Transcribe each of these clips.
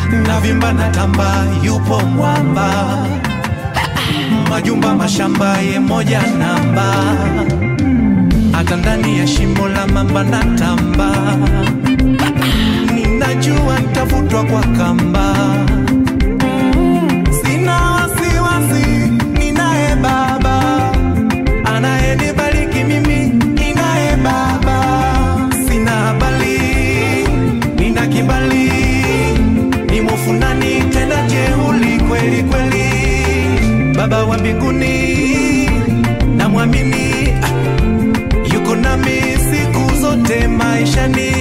navimba na tamba yupo mwamba majumba mashamba ye moja namba hata ndani ya shimo la mamba na tamba ninajua nitavutwa kwa kamba sina wasiwasi ninaye baba anayenibariki mimi ninaye baba sina habari nina kibali ni mufundani tena jeuli kweli kweli baba wa mbinguni namwamini ah, yuko nami siku zote maishani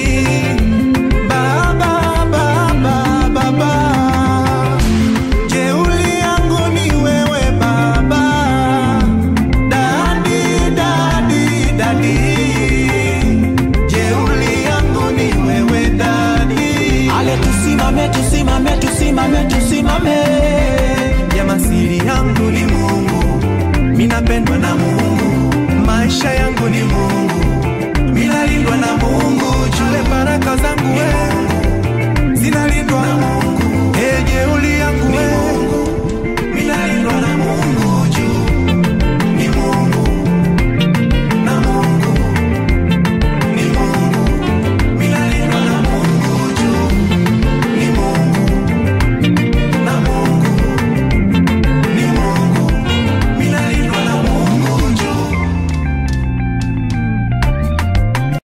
baba baba baba jeuli yangu ni wewe baba dadi dadi dadi jeuli yangu ni wewe dadi ale tusimame tusimame tusimame tusimame Jama, siri yangu ni Mungu, minapendwa na Mungu, maisha yangu ni Mungu.